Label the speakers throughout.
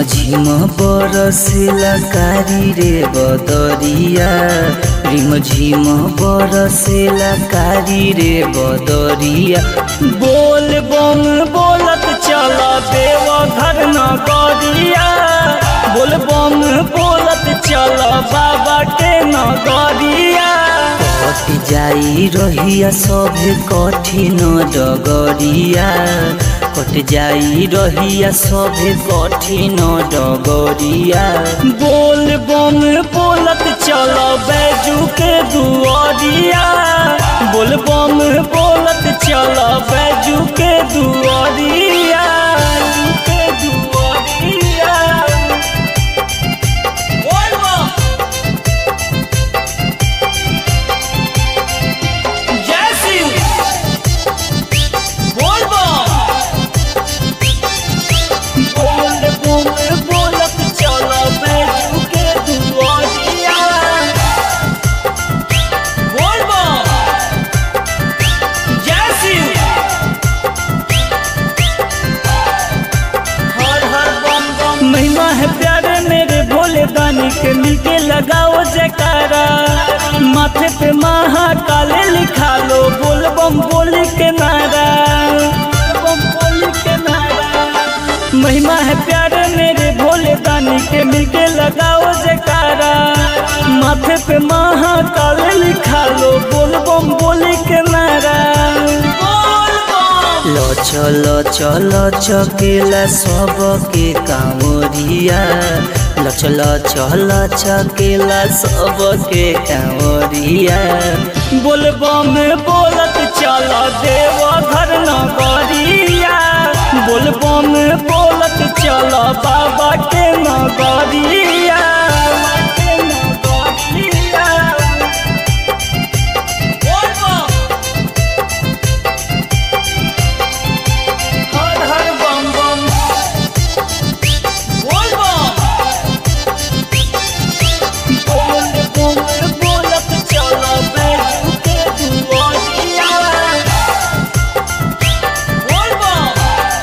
Speaker 1: झिम बरसेला कारी रे बदरिया रिम झिम बरसेला कारी रे बदरिया बोल बम बोलत चल देव घर नगरिया बोल बम बोलत चल बाबा के नगरिया कट जाई रहिया सभे कठिन डगरिया कट जाई रहिया सभे कठिन डगरिया बोल बम बोलत चल बैजू के दुआरिया बोल बम बोलत चल बैजू के दुआरिया के दुआरिया बोल बम जय शिव बोल बम बोल बोल बोलत चल बैजू के दुआरिया बोल बम जय शिव हर हर बम बम महिमा है प्यारे मेरे भोले दानी के मिलके लगाओ जयकारा माथे पे महाकाले लिखा लो बोल बम बोली के नारा बम बोली के नारा महिमा है प्यारे मेरे भोले दानी के मिलके लगाओ जयकारा माथे पे महाकाले लिखा लो बोल बम बोली के नारा बोल बम लच लच लच केला सबके कांवरिया लच लच लच केला सबके कांवरिया बोल बम बोलत चल देव घर नगरिया बोल बम बोलत चल बाबा के नगरिया के नगरिया बोल बम हर हर बम बम बोल बम बोल बोल बोलत चल बैजू के दुआरिया बोल बम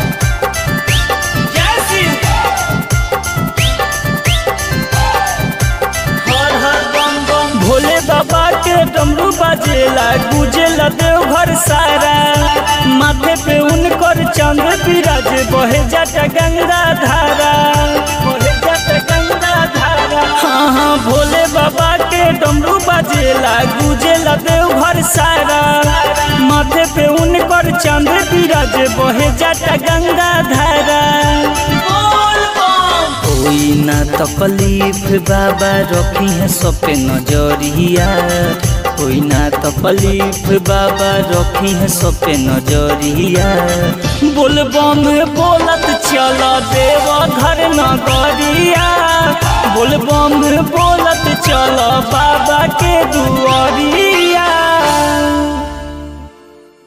Speaker 1: जय शिव हर हर बम बम भोले बाबा के डमरू बाजेला गुजेला देवघर सारा माथे पे उनकर चंद्र विराज बहे जाता गंगा धारा बहे जाता गंगा धारा हाँ हाँ भोले बाबा के डमरू बाजेला गुजेला देवघर सारा माथे पे उनकर चंद्र विराज बहे जाता गंगा धारा बोल बम कोई ना तकलीफ बाबा रखी है सब पे नजरिया कोई ना तकलीफ बाबा रखी है सब पे नजरिया बोल बम बोलत चल देव घर नगरिया बोल बम बोलत चल बाबा के दुआरिया